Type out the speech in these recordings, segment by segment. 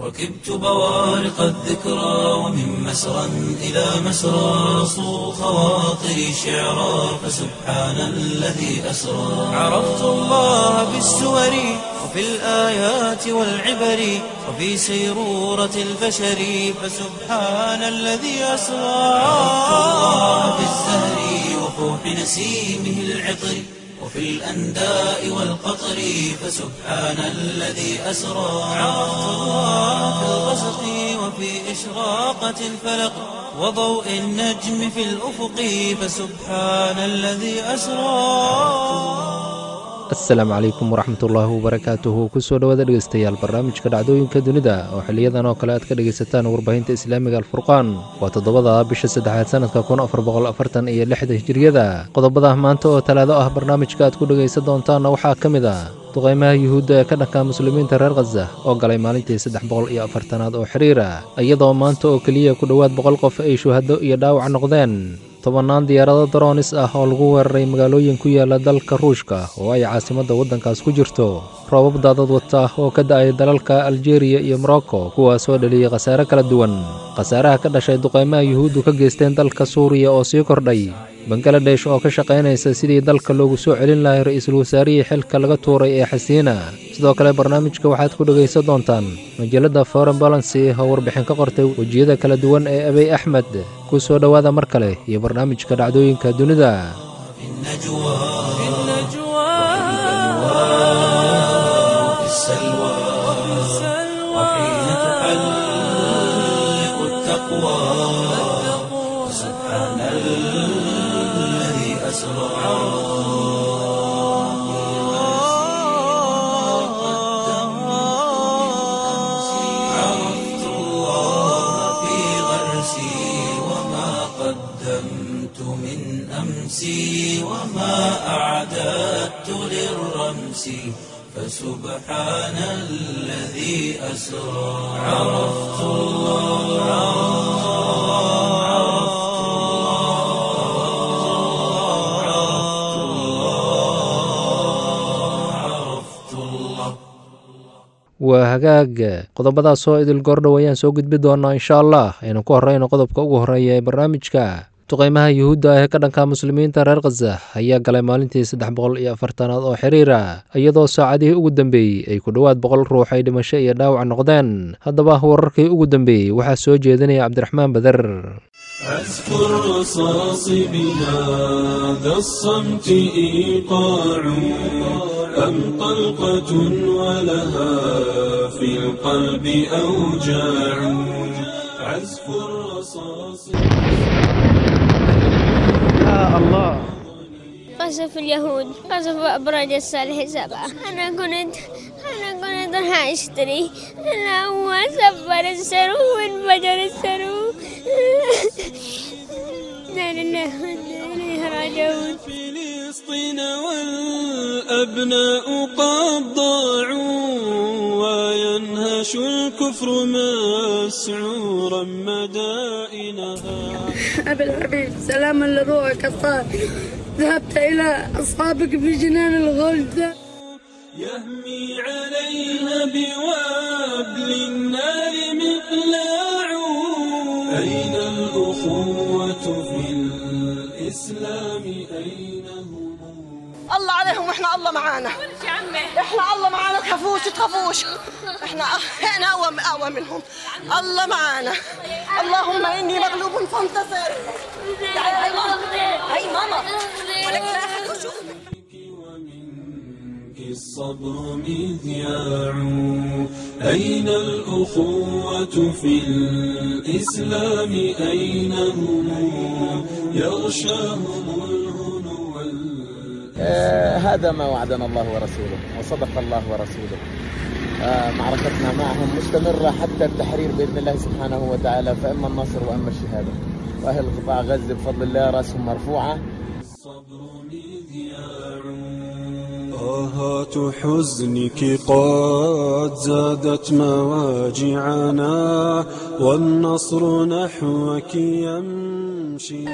ركبت بوارق الذكرى ومن مسرى إلى مسرى صو خواطري شعرا فسبحان الذي أسرى عرفت الله بالسور وفي الآيات والعبر وفي سيرورة البشر فسبحان الذي أسرى عرفت الله بالزهر وفوح نسيمه العطر وفي الأنداء والقطر فسبحان الذي أسرى عرفت الله في الغسق وفي إشراقة الفلق وضوء النجم في الأفق فسبحان الذي أسرى asalaamu calaykum waraxmatullaahi wabarakaatuhu kusoo dhowaada dhegeystayaal barnaamijka dhacdooyinka dunida oo xiliyadan oo kale aad ka dhegaysataan warbaahinta islaamiga alfurqaan waa toddobada bisha saddexaad sanadka kun afar boqol afartan iyo lixda hijiriyada qodobada maanta oo talaado ah barnaamijka aad ku dhegaysan doontaanna waxaa ka mid ah duqaymaha yuhuudda ee ka dhanka muslimiinta reer khaza oo galay maalintii saddex boqol iyo afartanaad oo xiriira iyadoo maanta oo keliya ku dhowaad boqol qof ay shuhado iyo dhaawac noqdeen tobannaan diyaarado daroonis ah oo lagu weeraray magaalooyin ku yaala dalka ruushka oo ay caasimadda waddankaas ku jirto roobab daadad wata oo ka da-ay dalalka aljeriya iyo morocco kuwaasoo dhaliyey khasaare kala duwan khasaaraha ka dhashay duqaymaha yuhuuddu ka geysteen dalka suuriya oo sii kordhay bangaladesh oo ka shaqaynaysa sidii dalka loogu soo celin lahay ra-iisul wasaarihii xilka laga tuuray ee xasiina sidoo kale barnaamijka waxaad ku dhegaysan doontaan majalladda foreign balancy oo warbixin ka qortay wejiyada kala duwan ee abiy axmed ku soo dhowaada mar kale iyo barnaamijka dhacdooyinka dunida وفي السلوى وحين تحلق التقوى سبحان الذي أسرى عرفت الله في غرسي وما قدمت من أمسي وما أعددت للرمس فسبحان الذي أسرى عرفت الله عرفت الله عرفت الله waa hagaag qodobadaasoo idil goordhow ayaan soo gudbi doonaa insha allah aynu ku horeyno qodobka ugu horeeya ee barnaamijka duqaymaha yuhuudda ah ee ka dhanka muslimiinta reer khaza ayaa galay maalintii saddex boqol iyo afartanaad oo xiriira iyadoo saacadihii ugu dambeeyey ay ku dhowaad boqol ruux ay dhimasho iyo dhaawac noqdeen haddaba wararkii ugu dambeeyey waxaa soo jeedinaya cabdiraxmaan bader أذكر رصاص بهذا الصمت إيقاع أم طلقة ولها في القلب أوجاع عزف الرصاص قصف اليهود قصف أبراج الصالح سبعة أنا كنت أنا كنت راح أشتري أنا هو سبر السرو وانفجر السرو لا لله وإنا إليه راجعون فلسطين والأبناء قد ضاعوا وينهش الكفر مسعورا مدائنها أبي الحبيب سلاما لروحك الطاهر ذهبت إلى أصحابك في جنان الغلد يهمي عليها بوابل النار مقلاع أين الأخوة في الإسلام أين هم الله عليهم واحنا الله معانا احنا الله معانا تخافوش تخافوش احنا احنا اقوى اقوى منهم الله معانا اللهم اني مغلوب فانتصر تعالي هاي ماما هاي ماما ولك لا أحد يشوفك. ومنك الصبر مذياع أين الأخوة في الإسلام أين هم يغشاهم الهنو وال- آه، هذا ما وعدنا الله ورسوله وصدق الله ورسوله آه، معركتنا معهم مستمرة حتى التحرير بإذن الله سبحانه وتعالى فإما النصر وإما الشهادة وأهل قطاع غزة بفضل الله رأسهم مرفوعة الصبر مذياع آهات حزنك قد زادت مواجعنا والنصر نحوك يمشي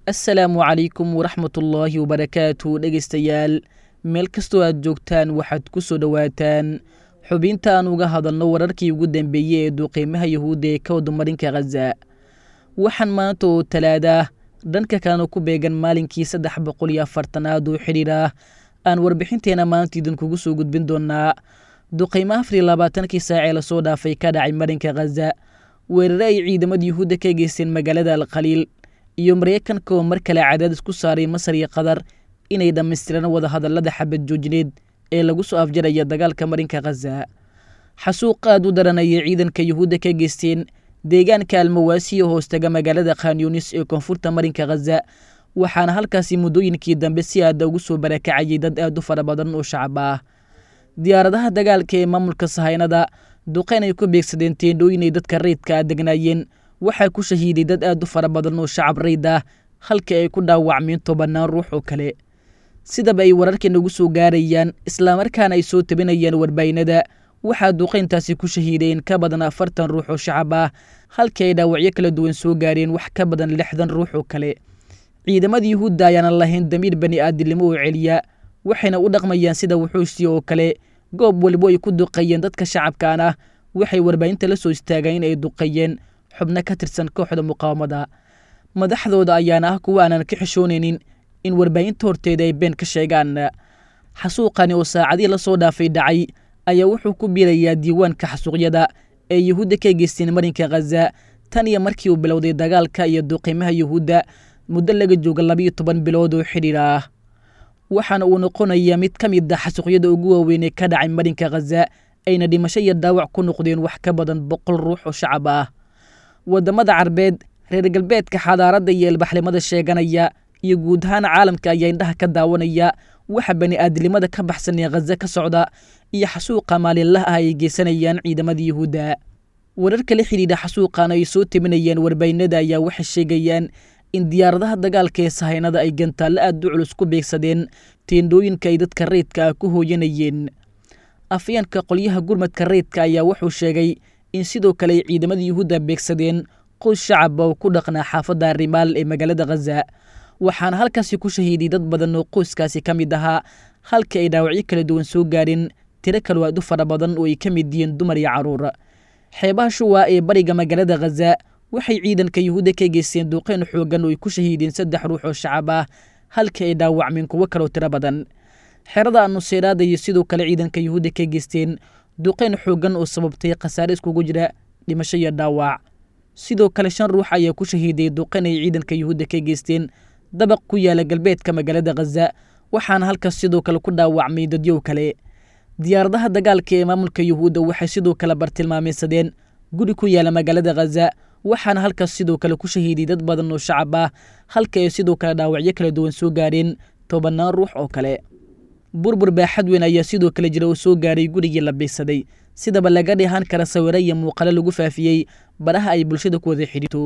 assalaamu calaykum waraxmatullaahi wabarakaatu dhegaystayaal meel kastoo aad joogtaan waxaad ku soo dhowaataan xubinta aan uga hadalno wararkii ugu dambeeyey ee duqeymaha yahuudda ee ka wadamarinka khaza waxaan maanta oo talaada dhanka kalena ku beegan maalinkii saddex boqol iyo afartanaad oo xidhiir ah aan warbixinteena maanta idinkugu soo gudbin doonaa duqeymo afar iyo labaatankii saacee lasoo dhaafay ka dhacay marinka khaza weerare ay ciidamada yuhuudda ka geysteen magaalada alkhaliil iyo mareykanka oo mar kale cadaadis ku saaray masar iyo qatar inay dhammaystiraan wadahadallada xabad joojineed ee lagu soo afjaraya dagaalka marinka khaza xasuuq aad u daran ayay ciidanka yuhuudda ka geysteen deegaanka almawaasiya hoostaga magaalada khanyunis ee koonfurta marinka khaza waxaana halkaasi muddooyinkii dambe si aada ugu soo barakacayay dad aad u fara badan oo shacab ah diyaaradaha dagaalka ee maamulka sahaynada duqeyn ay ku beegsadeen teendhooyinay dadka rayidka a degnaayeen waxaa ku shahiiday dad aad u fara badan oo shacab rayd ah halka ay ku dhaawacmeen tobannaan ruux oo kale sidaba ay wararka nagu soo gaarayaan islamarkaana ay soo tabinayaan warbaahinada waxaa duqeyntaasi ku shahiideen ka badan afartan ruux oo shacab ah halka ay dhaawacyo kala duwan soo gaareen wax ka badan lixdan ruux oo kale ciidamada yuhuudda ayaanan lahayn damiir bani aadilnimo oo celiya waxayna u dhaqmayaan sida wuxuusi oo kale goob walibo ay ku duqeeyeen dadka shacabkan ah waxay warbaahinta la soo istaagaan in ay duqeeyeen xubno ka tirsan kooxda muqaawamada madaxdooda ayaana ah kuwa aanan ka xishoonaynin in warbaahinta horteeda ay been ka sheegaan xasuuqani oo saacadii lasoo dhaafay dhacay ayaa wuxuu ku biirayaa diiwaanka xasuuqyada ee yuhuudda ka geysteen marinka khaza tan iyo markii uu bilowday dagaalka iyo duqiimaha yuhuudda muddo laga jooga labiyo toban bilood oo xidhiir ah waxaana uu noqonayaa mid ka mid ah xasuuqyada ugu waaweyn ee ka dhacay marinka khaza ayna dhimasho iyo dhaawac ku noqdeen wax ka badan boqol ruux oo shacab ah waddamada carbeed reer galbeedka xadaaradda iyo ilbaxnimada sheeganaya iyo guud ahaan caalamka ayaa indhaha ka daawanaya waxa bani aadilnimada ka baxsan ee khaza ka socda iyo xasuuqa maalinlaha ah ay geysanayaan ciidamada yuhuudda wararka la xidhiidha xasuuqan ay soo tabinayaan warbaahinada ayaa waxay sheegayaan in diyaaradaha dagaalka ee sahaynada ay gantaallo aad u culus ku beegsadeen teendhooyinka ay dadka rayidka ah ku hooyanayeen afyeenka qolyaha gurmadka rayidka ayaa wuxuu sheegay in sidoo kale ay ciidamada yuhuudda beegsadeen qoys shacaba oo ku dhaqnaa xaafadda rimaal ee magaalada khaza waxaana halkaasi ku shahiiday dad badan oo qoyskaasi ka mid ahaa halka ay dhaawacyo kala duwan soo gaareen tiro kaloo aad u fara badan oo ay ka mid yihiin dumar iyo carruur xeebaha shuwa ee bariga magaalada khaza waxay ciidanka yuhuudda ka geysteen duqeyn xoogan oo ay ku shahiideen saddex ruux oo shacab ah halka ay dhaawacmeen kuwo kaloo tiro badan xerada anuseeraada iyo sidoo kale ciidanka yuhuudda ka geysteen duqeyn xoogan oo sababtay khasaare iskugu jira dhimasho iyo dhaawac sidoo kale shan ruux ayaa ku shahiiday duqeyn ay ciidanka yuhuudda ka geysteen dabaq ku yaala galbeedka magaalada khaza waxaana halkaas sidoo kale ku dhaawacmay dadyow kale diyaaradaha dagaalka ee maamulka yuhuudda waxay sidoo kale bartilmaameysadeen guri ku yaala magaalada khaza waxaana halkaas sidoo kale ku shahiiday dad badan oo shacab ah halka ay sidoo kale dhaawacyo kala duwan soo gaareen tobannaan ruux oo kale burbur baaxad weyn ayaa sidoo kale jira oo soo gaaray gurigii la biigsaday sidaba laga dheehan kara sawiro iyo muuqalo lagu faafiyey baraha ay bulshada ku wada xidhiirto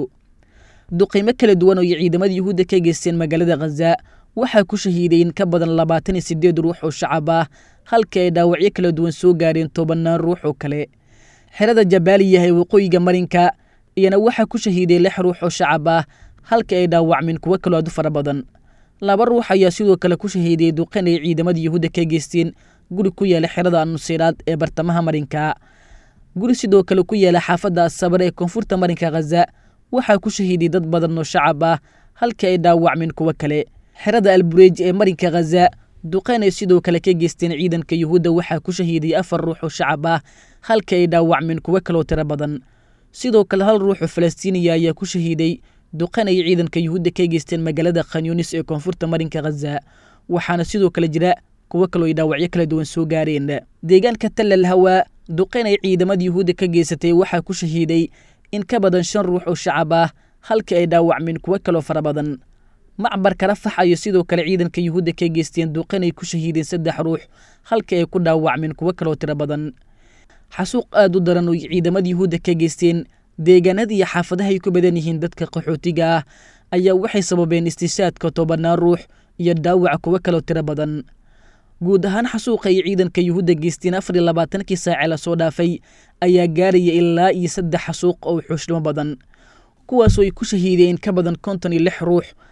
duqiimo kala duwan oo ay ciidamada yuhuudda ka geysteen magaalada khaza waxaa ku shahiiday in ka badan labaatan iyo siddeed ruux oo shacab ah halka ay dhaawacyo kala duwan soo gaareen tobannaan ruux oo kale xerada jabaaliya ee waqooyiga marinka iyana waxaa ku shahiiday lix ruux oo shacab ah halka ay dhaawacmeen kuwo kaloo aad u fara badan laba ruux ayaa sidoo kale ku shahiiday duqeyn ay ciidamada yuhuudda ka geysteen guri ku yaala xerada anusiiraad ee bartamaha marinka guri sidoo kale ku yaala xaafadda asabar ee koonfurta marinka khaza waxaa ku shahiiday dad badan oo shacab ah halka ay dhaawacmeen kuwo kale xerada albureej ee marinka khaza duqeyn ay sidoo kale ka geysteen ciidanka yuhuudda waxaa ku shahiiday afar ruux oo shacab ah halka ay dhaawacmeen kuwo kaloo tiro badan sidoo kale hal ruux oo falastiiniya ayaa ku shahiiday duqeyn ay ciidanka yuhuudda ka geysteen magaalada khanyunis ee koonfurta marinka khaza waxaana sidoo kale jira kuwo kaloo ay dhaawacyo kala duwan soo gaareen deegaanka tallal hawaa duqeyn ay ciidamada yuhuudda ka geysatay waxaa ku shahiiday in ka badan shan ruux oo shacab ah halka ay dhaawacmeen kuwo kaloo fara badan macbarka rafax ayo sidoo kale ciidanka yuhuudda ka geysteen duqeyn ay ku shahiideen saddex ruux halka ay ku dhaawacmeen kuwo kaloo tiro badan xasuuq aad u daran oo ciidamada yuhuudda ka geysteen deegaanada iyo xaafadaha ay ku badan yihiin dadka qaxootiga ah ayaa waxay sababeen istishaadka tobannaan ruux iyo dhaawaca kuwo kaloo tiro badan guud ahaan xasuuqa ay ciidanka yuhuudda geysteen afar iyo labaatankii saace lasoo dhaafay ayaa gaaraya ilaa iyo saddex xasuuq oo xuushnimo badan kuwaasoo ay ku shahiideen ka badan konton iyo lix ruux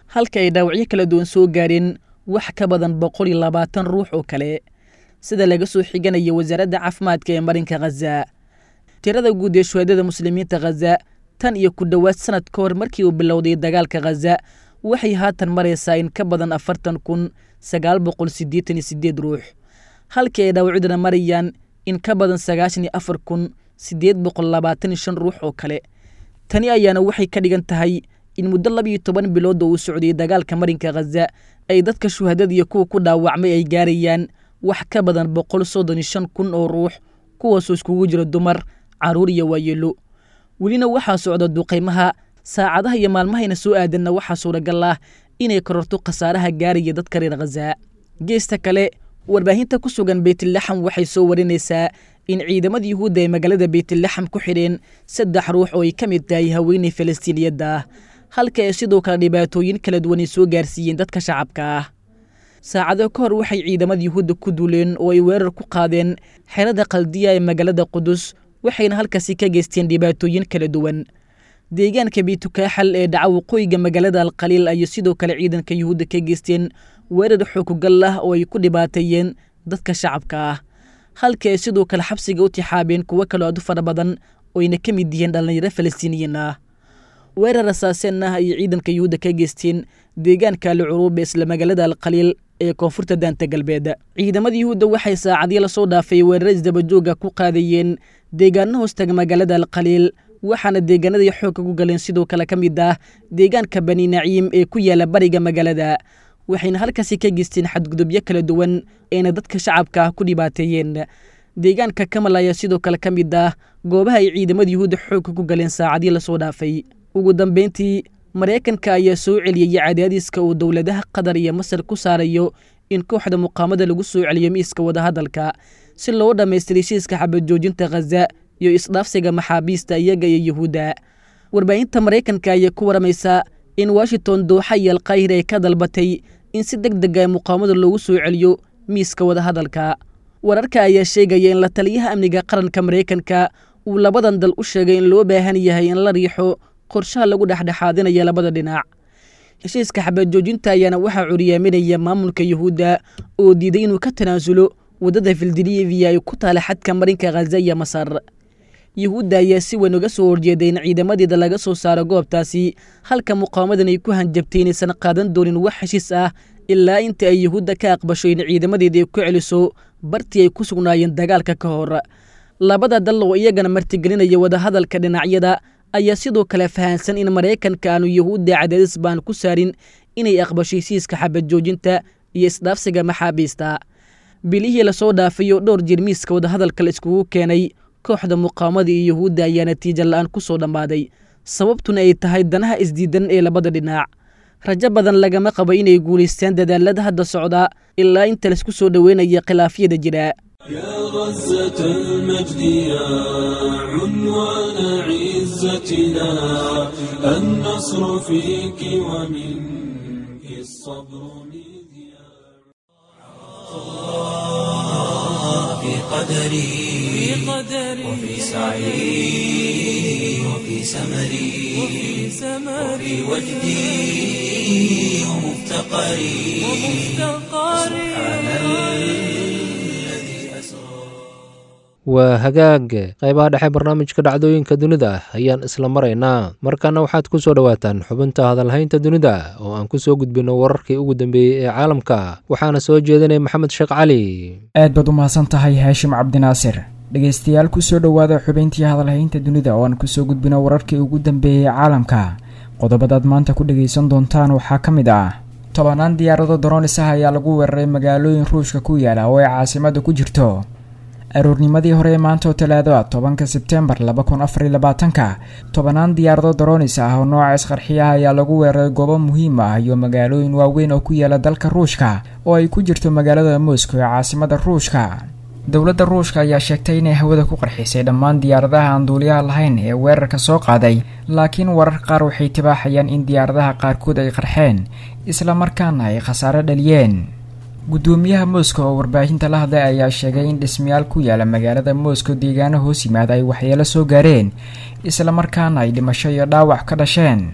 halka ay dhaawacyo kala duwan soo gaareen wax ka badan boqol iyo labaatan ruux oo kale sida laga soo xiganaya wasaaradda caafimaadka ee marinka khaza tirada guud ee shuhaadada muslimiinta khaza tan iyo ku dhowaad sanad ka hor markii uu bilowday dagaalka khaza waxay haatan maraysaa in ka badan afartan kun sagaal boqol siddeetan iyo siddeed ruux halkii ay dhaawacyaduna marayaan in ka badan sagaashan iyo afar kun siddeed boqol labaatan iyo shan ruux oo kale tani ayaana waxay ka dhigan tahay in muddo labiiyo toban bilood oo uu socday dagaalka marinka khaza ay dadka shuhadada iyo kuwa ku dhaawacmay ay gaarayaan wax ka badan boqol soddon iyo shan kun oo ruux kuwaasoo iskugu jira dumar carruur iyo waayeelo welina waxaa socda duqaymaha saacadaha iyo maalmahayna soo aadanna waxaa suuragal ah inay kororto khasaaraha gaaraya dadka reer khaza geesta kale warbaahinta ku sugan beytlaxam waxay soo warinaysaa in ciidamada yuhuudda ay magaalada beytlaxam ku xidheen saddex ruux oo ay ka mid tahay haweeney falastiiniyadda ah halka ay sidoo kale dhibaatooyin kala duwan ay soo gaarsiiyeen dadka shacabka ah saacado ka hor waxay ciidamada yuhuudda ku duuleen oo ay weerar ku qaadeen xerada qaldiya ee magaalada qudus waxayna halkaasi ka geysteen dhibaatooyin kala duwan deegaanka biitukaaxal ee dhaca waqooyiga magaalada alkhaliil ayay sidoo kale ciidanka yuhuudda ka geysteen weerar xookugal ah oo ay ku dhibaateeyeen dadka shacabka ah halka ay sidoo kale xabsiga u tixaabeen kuwo kaloo aad u fara badan oo ayna ka mid yihiin dhallinyaro falastiiniyiin ah weerar asaaseen ah ayay ciidanka yuhuudda ka geysteen deegaanka alcuruub ee isla magaalada alkhaliil ee koonfurta daanta galbeed ciidamada yuhuudda waxay saacadii lasoo dhaafay weeraro isdabajooga ku qaadayeen deegaano hoostaga magaalada alkhaliil waxaana deegaanadii xoogka ku galeen sidoo kale ka mid ah deegaanka bani naciim ee ku yaala bariga magaalada waxayna halkaasi ka geysteen xadgudubyo kala duwan eena dadka shacabka ah ku dhibaateeyeen deegaanka kamal ayaa sidoo kale ka mid ah goobaha ay ciidamada yuhuudda xoogka ku galeen saacadii lasoo dhaafay ugu dambeyntii maraykanka ayaa soo celiyey cadaadiska uu dowladaha qatar iyo masar ku saarayo in kooxda muqaamada lagu soo celiyo miiska wadahadalka si loo dhammaystira heshiiska xabajoojinta khaza iyo isdhaafsiga maxaabiista iyaga iyo yuhuudda warbaahinta maraykanka ayaa ku waramaysa in washington dooxa iyo alkaahir ay ka dalbatay in si deg deg a muqaamada loogu soo celiyo miiska wadahadalka wararka ayaa sheegaya in la taliyaha amniga qaranka maraykanka uu labadan dal u sheegay in loo baahan yahay in la riixo qorshaha lagu dhexdhexaadinaya labada dhinac heshiiska xabajoojinta ayaana waxaa curyaaminaya maamulka yuhuudda oo diiday inuu ka tanaasulo waddada fildiliviya ay ku taala xadka marinka khaza iyo masar yuhuudda ayaa si weyn uga soo horjeeday in ciidamadeeda laga soo saaro goobtaasi halka muqaamadan ay ku hanjabtay inaysan qaadan doonin wax heshiis ah ilaa inta ay yuhuudda ka aqbasho in ciidamadeeda ay ku celiso bartii ay ku sugnaayeen dagaalka ka hor labada dal oo iyagana martigelinaya wadahadalka dhinacyada ayaa sidoo kale fahansan in maraykanka aanu yuhuudda cadaadis baan ku saarin inay aqbasho hesiiska xabajoojinta iyo isdhaafsiga maxaabiista bilihii lasoo dhaafayo dhowr jir miiska wadahadalka la iskugu keenay kooxda muqaamada iyo yuhuudda ayaa natiija la-aan ku soo dhammaaday sababtuna ay tahay danaha isdiidan ee labada dhinac rajo badan lagama qabo inay guulaystaan dadaalada hadda socda ilaa inta laisku soo dhoweynaya khilaafyada jira يا غزة المجد يا عنوان عزتنا النصر فيك ومنك الصبر مذياع في قدري وفي سعي وفي سمري وفي وجدي ومفتقري سبحان الذي أسرى waa hagaag qaybaha dhexe barnaamijka dhacdooyinka dunida ayaan isla maraynaa markaana waxaad ku soo dhowaataan xubinta hadalhaynta dunida oo aan ku soo gudbinno wararkii ugu dambeeyey ee caalamka waxaana soo jeedinay maxamed sheekh cali aad baad u mahadsan tahay haashim cabdinaasir dhegaystayaal kusoo dhowaada xubayntii hadalhaynta dunida oo aan kusoo gudbino wararkii ugu dambeeyey caalamka qodobadaad maanta ku dhagaysan doontaan waxaa ka mid ah tobanaan diyaarado daroonis ah ayaa lagu weeraray magaalooyin ruushka ku yaala oo ay caasimada ku jirto aroornimadii hore ee maanta oo talaado ah tobanka sebtembar laba kun afariy labaatanka tobanaan diyaarado daroonis ah oo nooca isqarxiyaha ayaa lagu weeraray goobo muhiim ah iyo magaalooyin waaweyn oo ku yaala dalka ruushka oo ay ku jirto magaalada moscow ee caasimada ruushka dowladda ruushka ayaa sheegtay inay hawada ku qarxisay dhammaan diyaaradaha aan duuliyaha lahayn ee weerarka soo qaaday laakiin warar qaar waxay tibaaxayaan in diyaaradaha qaarkood ay qarxeen islamarkaana ay khasaare dhaliyeen guddoomiyaha moscow oo warbaahinta la hadlay ayaa sheegay in dhismayaal ku yaala magaalada moscow deegaano hoos yimaada ay waxyeelo soo gaareen islamarkaana ay dhimasho iyo dhaawac ka dhasheen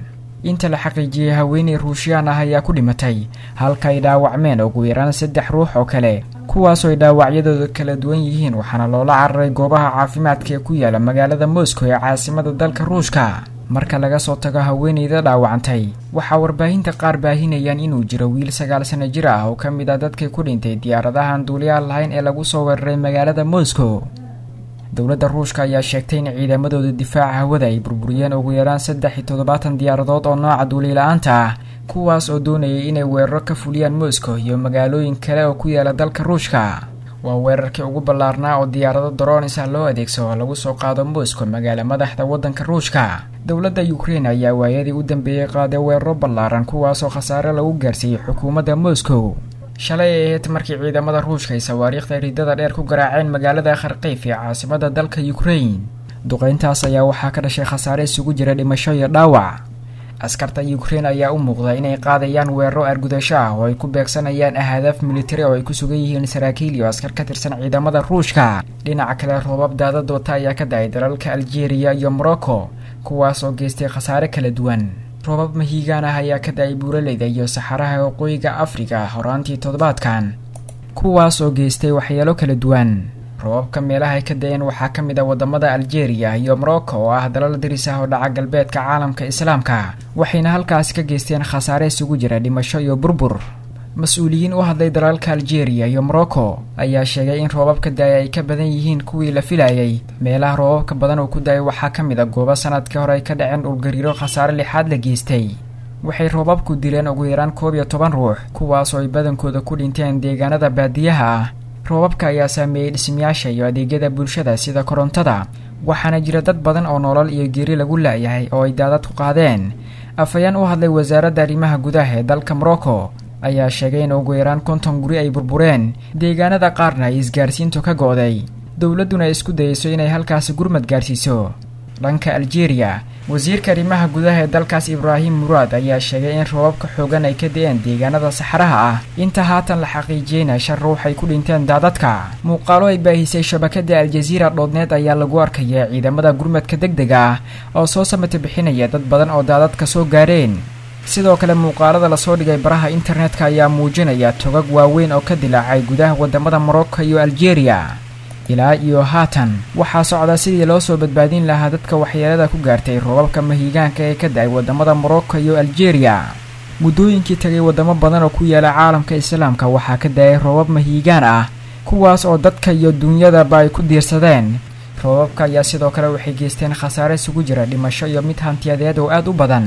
inta la xaqiijiyey haweeney ruushiyaan ah ayaa ku dhimatay halka ay dhaawacmeen ugu yaraan saddex ruux oo kale kuwaasoo ay dhaawacyadooda kala duwan yihiin waxaana loola cararay goobaha caafimaadka ee ku yaala magaalada moscow ee caasimada dalka ruushka marka laga soo tago haweeneyda dhaawacantay waxaa warbaahinta qaar baahinayaan inuu jiro wiil sagaal sano jir ah oo ka mid ah dadkii ku dhintay diyaaradahan duuliyaal lahayn ee lagu soo weeraray magaalada moscow dowladda ruushka ayaa sheegtay in ciidamadooda difaaca hawada ay burburiyeen ugu yaraan saddex iyo toddobaatan diyaaradood oo nooca duulila-aanta ah kuwaas oo doonayay inay weeraro ka fuliyaan moscow iyo magaalooyin kale oo ku yaala dalka ruushka waa weerarkii ugu ballaarnaa oo diyaarado daroonis ah loo adeegsado oo lagu soo qaado moscow magaala madaxda waddanka ruushka dowladda ukrein ayaa waayadii u dambeeyey qaaday weeraro ballaaran kuwaasoo khasaare lagu gaarsiiyey xukuumadda moscow shalay ay ahayd markii ciidamada ruushka ay sawaariikhda ridada dheer ku garaaceen magaalada kharkiif ee caasimada dalka ukrain duqeyntaas ayaa waxaa ka dhashay khasaare isugu jira dhimasho iyo dhaawac askarta ukrein ayaa u muuqda inay qaadayaan weeraro argudasho ah oo ay ku beegsanayaan ahadaaf militari oo ay ku sugan yihiin saraakiil iyo askar ka tirsan ciidamada ruushka dhinaca kale roobab daadad wata ayaa ka da-ay dalalka algeria iyo morocco kuwaas oo geystay khasaare kala duwan roobab mahiigaan ah ayaa ka da-ay buuraleyda iyo saxaraha waqooyiga afrika horaantii toddobaadkan kuwaas oo geystay waxyeelo kala duwan roobabka meelaha ay ka da-een waxaa ka mid ah wadamada algeria iyo morocco oo ah dalal daris ah oo dhaca galbeedka caalamka islaamka waxayna halkaasi ka geysteen khasaare isugu jira dhimasho iyo burbur mas-uuliyiin u hadlay dalalka algeria iyo morocco ayaa sheegay in roobabka da-ay ay ka badan yihiin kuwii la filayay meelaha roobabka badan oo ku da-ay waxaa ka mid a goobo sanadkii hore ay ka dhaceen dhulgariiro khasaare lixaad la geystay waxay roobabku dileen ugu yaraan koob iyo toban ruux kuwaas oo ay badankooda ku dhinteen deegaanada baadiyaha ah roobabka ayaa saameeyey dhismayaasha iyo adeegyada bulshada sida korontada waxaana jira dad badan oo nolol iyo geeri lagu la-yahay oo ay daadad ku qaadeen afhayeen u hadlay wasaaradda arrimaha gudaha ee dalka morocco ayaa sheegay in ugu yaraan konton guri ay burbureen deegaanada qaarna ay isgaarsiintu ka go-day dowladduna ay isku dayeyso inay halkaasi gurmad gaarsiiso dhanka algeria wasiirka arrimaha gudaha ee dalkaas ibraahim muraad ayaa sheegay in roobabka xoogan ay ka da-een deegaanada saxaraha ah inta haatan la xaqiijiyeyna shan ruux ay ku dhinteen daadadka muuqaalo ay baahisay shabakada aljaziira dhoodneed ayaa lagu arkaya ciidamada gurmadka deg dega ah oo soo samata bixinaya dad badan oo daadadka soo gaareen sidoo kale muuqaalada lasoo dhigay baraha internetka ayaa muujinaya togag waaweyn oo ka dilaacay gudaha wadamada morocco iyo algeria ilaa iyo haatan waxaa socda sidii loo soo badbaadin lahaa dadka waxyeelada ku gaartay roobabka mahiigaanka ee ka da-ay wadamada morocco iyo algeria muddooyinkii tagay wadamo badan oo ku yaala caalamka islaamka waxaa ka da-ay roobab mahiigaan ah kuwaas oo dadka iyo duunyadaba ay ku diirsadeen roobabka ayaa sidoo kale waxay geysteen khasaare isugu jira dhimasho iyo mid hantiyadeed oo aada u badan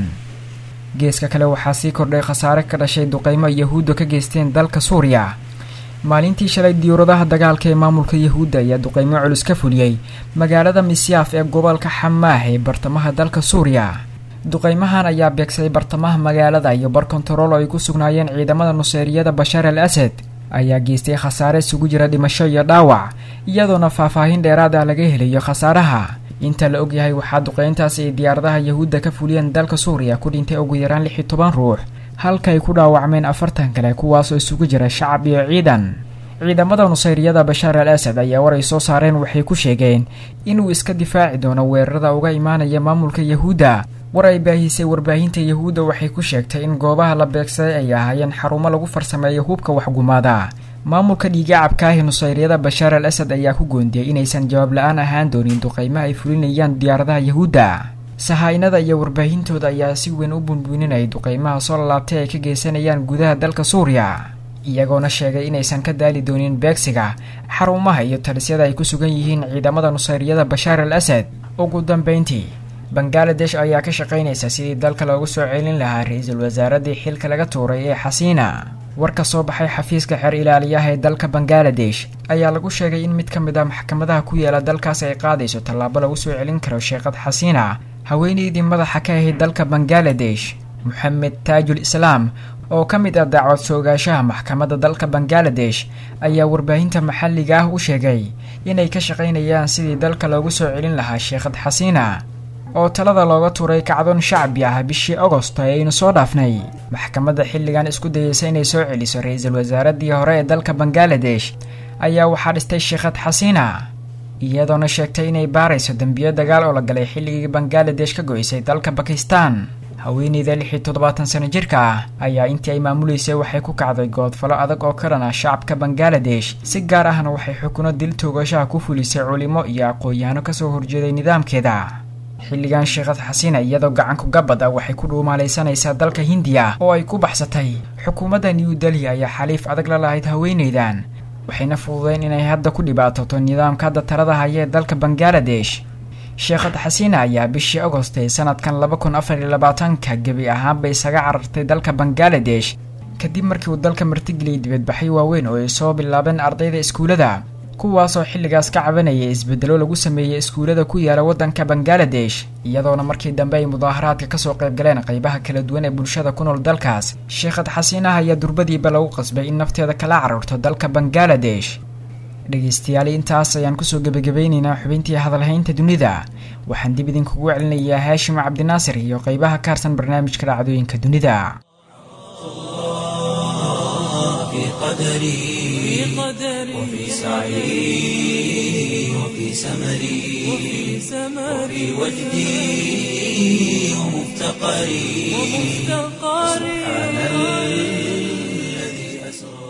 geeska kale waxaa sii kordhay khasaare ka dhashay duqeymo yahuudda ka geysteen dalka suuriya maalintii shalay diyuuradaha dagaalka ee maamulka yahuudda ayaa duqeymo culus ka fuliyey magaalada misyaaf ee gobolka xamaah ee bartamaha dalka suuriya duqeymahan ayaa beegsaday bartamaha magaalada iyo bar kontarool oo ay ku sugnaayeen ciidamada nuseyriyada bashaar al asad ayaa geystay khasaare isugu jira dhimasho iyo dhaawac iyadoona faahfaahin dheeraad ah laga helayo khasaaraha inta la ogyahay waxaa duqeyntaasi ay diyaaradaha yahuudda ka fuliyeen dalka suuriya ku dhintay ugu yaraan lix iyo toban ruux halka ay ku dhaawacmeen afartan kale kuwaasoo isugu jira shacab iyo ciidan ciidamada nusayriyada bashaar al asad ayaa war ay soo saareen waxay ku sheegeen inuu iska difaaci doono weerarada uga imaanaya maamulka yahuudda war ay baahisay warbaahinta yahuudda waxay ku sheegtay in goobaha la beegsaday ay ahaayeen xarumo lagu farsameeyo hubka waxgumaada maamulka dhiigacabkaahi nusayriyada bashaar al asad ayaa ku goondiyey inaysan jawaab la-aan ahaan doonin duqeymaha ay fulinayaan diyaaradaha yahuudda sahaa-inada iyo warbaahintooda ayaa si weyn u bunbuuninayay duqeymaha soo lalaabtay ay ka geysanayaan gudaha dalka suuriya iyagoona sheegay inaysan ka daali doonin beegsiga xarumaha iyo talisyada ay ku sugan yihiin ciidamada nusayriyada bashaar al asad ugu dambeyntii bangaladesh ayaa ka shaqaynaysa sidii dalka loogu soo celin lahaa ra-iisul wasaaradii xilka laga tuuray ee xasiina war ka soo baxay xafiiska xeer ilaaliyaha ee dalka bangaladesh ayaa lagu sheegay in mid ka mid ah maxkamadaha ku yaala dalkaas ay qaadayso tallaabo lagu soo celin karo sheekhad xasiina haweeneydii madaxa ka ahayd dalka bangaladesh moxamed taajul islaam oo ka mid ah dacwad soogaashaha maxkamadda dalka bangaladesh ayaa warbaahinta maxalliga ah u sheegay inay ka shaqaynayaan sidii dalka loogu soo celin lahaa sheekhad xasiina oo talada looga tuuray kacdoon shacbi ah bishii agosto ee aynu soo dhaafnay maxkamadda xilligan isku dayeysa inay soo celiso ra-iisul wasaaradii hore ee dalka bangaladesh ayaa waxaa dhistay sheekhad xasiina iyadoona sheegtay inay baarayso dembiyo dagaal oo la galay xilligii bangaladesh ka go-isay dalka bakistan haweeneyda lix iyo toddobaatan sano jirka ah ayaa intii ay maamuleysay waxay ku kacday goodfalo adag oo ka dhan ah shacabka bangaladesh si gaar ahna waxay xukuno dil toogashaha ku fulisay culimo iyo aqoon-yahano kasoo horjeeday nidaamkeeda xilligan sheekhad xasiina iyadoo gacanku gabad ah waxay ku dhuumaalaysanaysaa dalka hindiya oo ay ku baxsatay xukuumadda new delhi ayaa xaliif adag la lahayd haweeneydan waxayna fududeen inay hadda ku dhibaatoto nidaamka hadda talada haya ee dalka bangaladesh sheekhad xasiina ayaa bishii agost ee sanadkan laba kun afar iyo labaatanka gebi ahaanba isaga carartay dalka bangaladesh kadib markii uu dalka martigeliyay dibadbaxyo waaweyn oo ay soo bilaabeen ardayda iskuulada kuwaasoo xilligaas ka cabanayay isbedelo lagu sameeyey iskuulada ku yaala waddanka bangaladesh iyadoona markii dambe ay mudaaharaadka kasoo qaybgaleen qaybaha kala duwan ee bulshada ku nool dalkaas sheekhad xasiinaha ayaa durbadiiba lagu qasbay in nafteeda kala cararto dalka bangaladesh dhegeystayaal intaas ayaan kusoo gebagabeyneynaa xubintii hadalhaynta dunida waxaan dib idinkugu celinayaa haashim cabdinaasir iyo qeybaha ka harsan barnaamijka dhacdooyinka dunida في قدري وفي سعي وفي سمري وفي وجدي ومفتقري سبحان الذي أسرى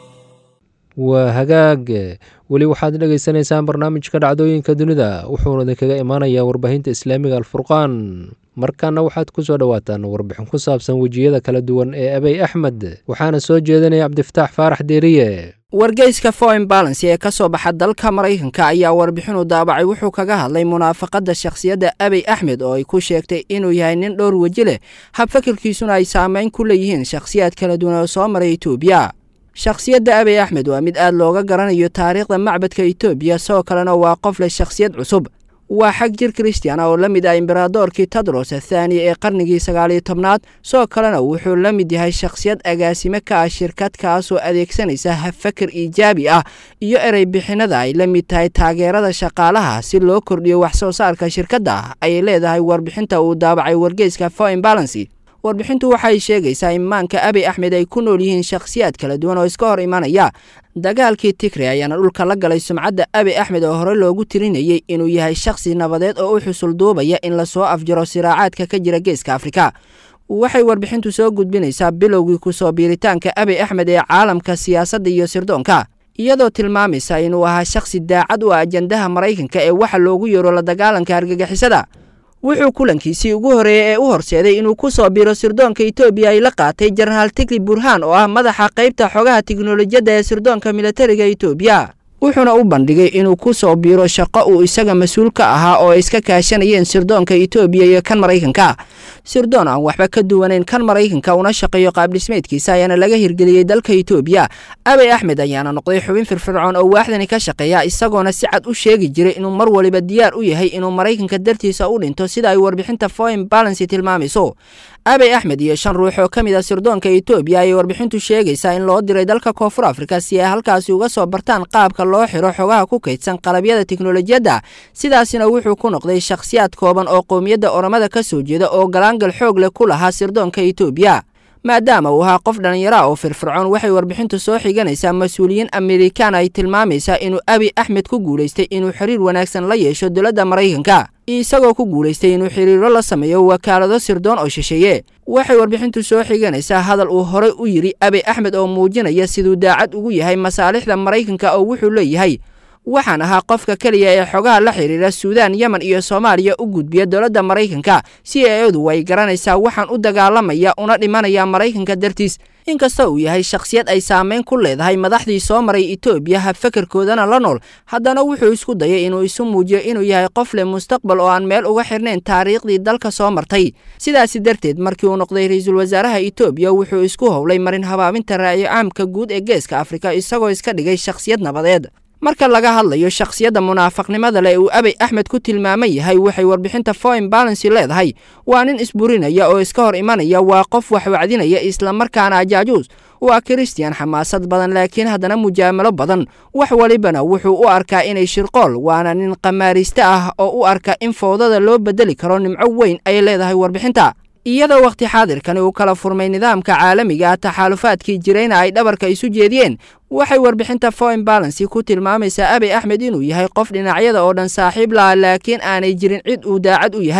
waa hagaag weli waxaad dhegaysanaysaan barnaamijka dhacdooyinka dunida wuxuuna idinkaga imaanayaa warbaahinta islaamiga alfurqaan markaana waxaad ku soo dhowaataan warbixin ku saabsan wejiyada kala duwan ee abey axmed waxaana soo jeedinaya cabdifataax faarax deeriye wargeyska foreign balance ee ka soo baxa dalka maraykanka ayaa warbixinu daabacay wuxuu kaga hadlay munaafaqadda shakhsiyadda abey axmed oo ay ku sheegtay inuu yahay nin dhowr weji leh habfakirkiisuna ay saameyn ku leeyihiin shakhsiyaad kala duwan oo soo maray etoobiya shakhsiyadda abey axmed waa mid aad looga garanayo taariikhda macbadka etoobiya sidoo kalena waa qof leh shakhsiyad cusub waa xag jir kristian oo la mid ah imberadoorkii tadros athaani ee qarnigii sagaaliyo tobnaad sidoo kalena wuxuu la mid yahay shakhsiyad agaasime ka ah shirkad kaasoo adeegsanaysa hafakar iijaabi ah iyo erey bixinada ay la mid tahay taageerada shaqaalaha si loo kordhiyo wax soo saarka shirkadda ayay leedahay warbixinta uu daabacay wargeyska foreign balancy warbixintu waxay sheegaysaa in maanka abey axmed ay ku nool yihiin shakhsiyaad kala duwan oo iska hor imanaya dagaalkii tigre ayaana dhulka la galay sumcadda abey axmed oo hore loogu tirinayey inuu yahay shakhsi nabadeed oo u xusul duubaya in lasoo afjaro siraacaadka ka jira geeska afrika waxay warbixintu soo gudbinaysaa bilowgii kusoo biiritaanka abey axmed ee caalamka siyaasadda iyo sirdoonka iyadoo tilmaamaysa inuu ahaa shakhsi daacad u ah ajandaha maraykanka ee waxa loogu yeero la dagaalanka argagixisada wuxuu kulankiisii ugu horeeyey ee u horseeday inuu ku soo biiro sirdoonka etoobiya ay la qaatay jenaraal tigli burhaan oo ah madaxa qaybta xogaha tiknolojiyadda ee sirdoonka militariga etoobiya wuxuuna u bandhigay inuu ku soo biiro shaqo uu isaga mas-uul ka ahaa oo ay iska kaashanayeen sirdoonka etoobiya iyo kan maraykanka sirdoon aan waxba ka duwanayn kan maraykanka una shaqeeyo qaabdhismeedkiisa ayaana laga hirgeliyey dalka etoobiya abey axmed ayaana noqday xubin firfircoon oo waaxdani ka shaqeeya isagoona si cad u sheegi jiray inuu mar waliba diyaar u yahay inuu maraykanka dartiisa u dhinto sida ay warbixinta foreign balancy tilmaamayso abey axmed iyo shan ruux oo ka mid a sirdoonka etoobiya ayay warbixintu sheegaysaa in loo diray dalka koonfur afrika si ay halkaasi uga soo bartaan qaabka loo xiro xogaha ku kaydsan qalabyada tiknolojiyadda sidaasina wuxuu ku noqday shakhsiyaad kooban oo qowmiyadda oromada ka soo jeeda oo galaangal xoog leh ku lahaa sirdoonka etoobiya maadaama uu ahaa qof dhallinyara oo firfircoon waxay warbixintu soo xiganaysaa mas-uuliyiin amerikaan ay tilmaamaysaa inuu abi axmed ku guulaystay inuu xiriir wanaagsan la yeesho dowladda maraykanka isagoo ku guulaystay inuu xiriiro la sameeyo wakaalado sirdoon oo shisheeye waxay warbixintu soo xiganaysaa hadal uu horey u yidhi abi axmed oo muujinaya siduu daacad ugu yahay masaalixda maraykanka oo wuxuu leeyahay waxaan ahaa qofka keliya ee xogaha la xiriira suudaan yemen iyo soomaaliya u gudbiya dowladda maraykanka si eedu way garanaysaa waxaan u dagaalamaya una dhimanaya maraykanka dartiis inkasta uu yahay shakhsiyad ay saameyn ku leedahay madaxdii soo maray etoobiya habfakarkoodana la nool haddana wuxuu isku dayay inuu isu muujiyo inuu yahay qof leh mustaqbal oo aan meel uga xirnayn taariikhdii dalka soo martay sidaasi darteed markii uu noqday ra-iisul wasaaraha etoobiya wuxuu isku howlay marin habaabinta raayo caamka guud ee geeska afrika isagoo iska dhigay shakhsiyad nabadeed marka laga hadlayo shakhsiyadda munaafaqnimada leh uu abey axmed ku tilmaaman yahay waxay warbixinta foreign balancy leedahay waa nin isburinaya oo iska hor imanaya waa qof wax wacdinaya islamarkaana ajaajuus waa kiristiyan xamaasad badan laakiin haddana mujaamalo badan wax walibana wuxuu u arkaa inay shirqool waana nin qamaariste ah oo u arka in fowdada loo bedeli karo nimco weyn ay leedahay warbixinta iyadoo wakhti xaadirkani uu kala furmay nidaamka caalamiga ah taxaalufaadkii jirayna ay dhabarka isu jeediyeen waxay warbixinta foreign balancy ku tilmaamaysaa abey axmed inuu yahay qof dhinacyada oo dhan saaxiib laha laakiin aanay jirin cid uu daacad u yahay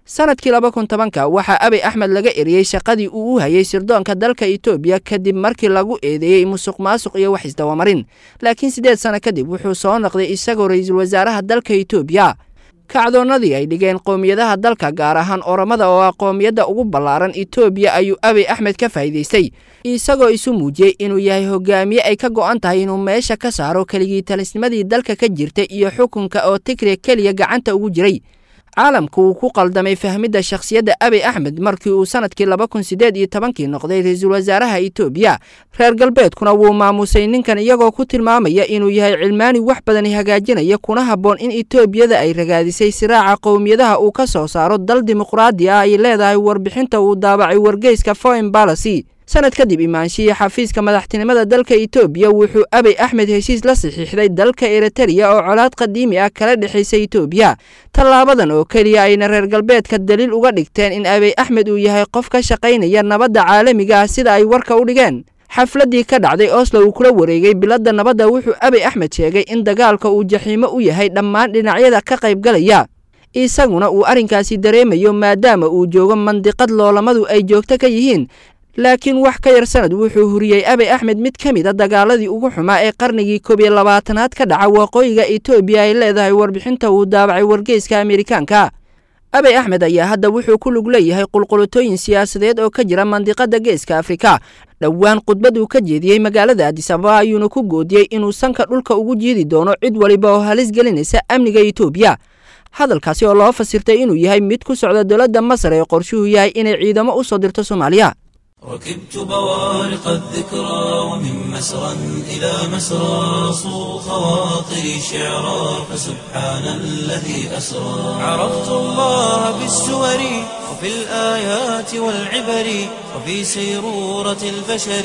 sanadkii laba kun tobanka waxaa abiy axmed laga eriyey shaqadii uu u hayay sirdoonka dalka etoobiya kadib markii lagu eedeeyey musuq maasuq iyo wax isdawamarin laakiin siddeed sano kadib wuxuu soo noqday isagoo ra-iisul wasaaraha dalka etoobiya kacdoonnadii ay dhigeen qowmiyadaha dalka gaar ahaan oromada oo ah qowmiyadda ugu ballaaran etoobiya ayuu abiy axmed ka faa'iidaystay isagoo isu muujiyey inuu yahay hogaamiye ay ka go'an tahay inuu meesha ka saaro keligii talisnimadii dalka ka jirta iyo xukunka oo tigre keliya gacanta ugu jiray caalamku uu ku qaldamay fahmidda shakhsiyadda abiy axmed markii uu sanadkii laba kun siddeed iyo tobankii noqday ra-iisul wasaaraha etoobiya reer galbeedkuna wuu maamusay ninkan iyagoo ku tilmaamaya inuu yahay cilmaani wax badani hagaajinaya kuna habboon in etoobiyada ay ragaadisay siraaca qowmiyadaha uu ka soo saaro dal dimuqraadi ah ay leedahay warbixinta uu daabacay wargeyska foreign balacy sanad kadib imaanshihii xafiiska madaxtinimada dalka etoobiya wuxuu abiy axmed heshiis la saxiixday dalka eritreya oo colaad qadiimi ah kala dhexaysa etoobiya tallaabadan oo keliya ayna reer galbeedka daliil uga dhigteen in abiy axmed uu yahay qof ka shaqaynaya nabadda caalamiga ah sida ay warka u dhigeen xafladdii ka dhacday oslo uu kula wareegay biladda nabadda wuxuu abiy axmed sheegay in dagaalka uu jaxiimo u yahay dhammaan dhinacyada ka qaybgalaya isaguna uu arrinkaasi dareemayo maadaama uu joogo mandiqad loolamadu ay joogto ka yihiin laakiin wax ka yar sanad wuxuu huriyey abiy axmed mid ka mid a dagaaladii ugu xumaa ee qarnigii koob iyo labaatanaad ka dhaca waqooyiga etoobiya ay leedahay warbixinta uu daabacay wargeyska amerikaanka abiy axmed ayaa hadda wuxuu ku lug leeyahay qulqulutooyin siyaasadeed oo ka jira mandiqada geeska afrika dhowaan khudbad uu ka jeediyey magaalada adisababa ayuuna ku goodiyey inuu sanka dhulka ugu jiidi doono cid waliba oo halis gelinaysa amniga etoobiya hadalkaasi oo loo fasirtay inuu yahay mid ku socda dowladda masar ee qorshuhu yahay inay ciidamo u soo dirto soomaaliya ركبت بوارق الذكرى ومن مسرى إلى مسرى صو خواطري شعرا فسبحان الذي أسرى عرفت الله بالسور وفي الآيات والعبر وفي سيرورة البشر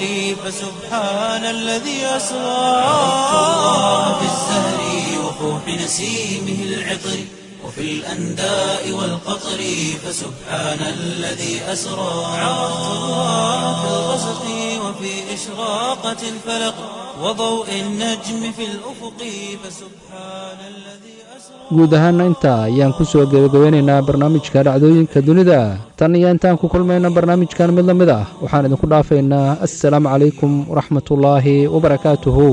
فسبحان الذي أسرى عرفت الله بالزهر وفوح نسيمه العطر وفي الأنداء والقطر فسبحان الذي أسرى عرفت الله في الغسق وفي إشراقة الفلق وضوء النجم في الأفق فسبحان الذي guud ahaana intaa ayaan ku soo gebagabeynaynaa barnaamijka dhacdooyinka dunida tan iyo intaan ku kulmayna barnaamijkan mid la mid ah waxaan idinku dhaafaynaa assalaamu calaykum waraxmatullaahi wabarakaatuhu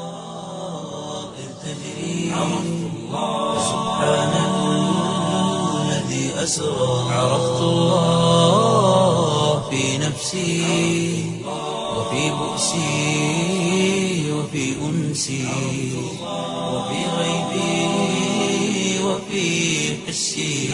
أسرى عرفت الله في نفسي وفي بؤسي وفي أنسي وفي غيبي وفي حسي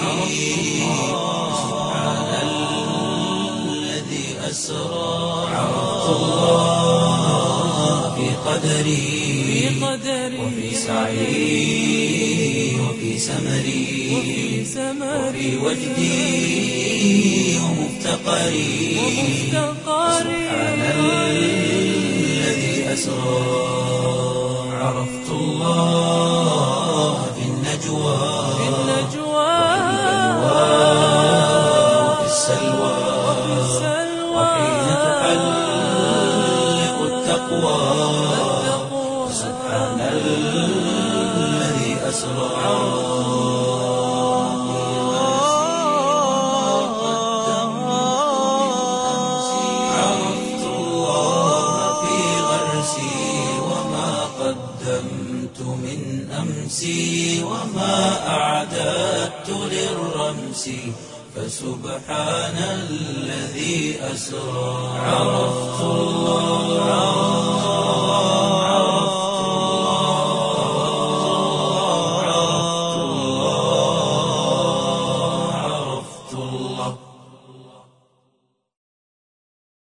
سبحان الذي أسرى عرفت الله في قدري وفي سعي وفي سمري وفي وجدي ومفتقري سبحان الذي أسرى عرفت الله في النجوى وفي السلوى وحين تحلق التقوى سبحان الذي أسرى عرفت الله في غرسي وما قدمت من أمسي وما أعددت للرمس فسبحان الذي أسرى عرفت الله